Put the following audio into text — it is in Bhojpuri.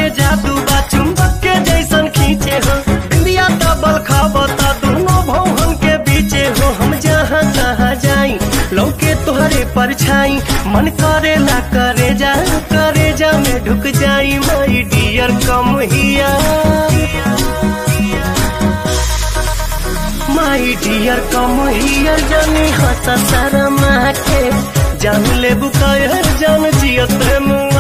में जादू बा चुंबक के जैसन खींचे हो बिंदिया डबल खाबता दोनों भौहन के बीचे हो हम जहाँ जहाँ जाई लौके तोहरे परछाई मन करे ला करे जा करे जा में ढुक जाई माई डियर कम हिया माई डियर कम हियर जानी हंस शर्मा के जान ले बुकायर जान जियत मुआ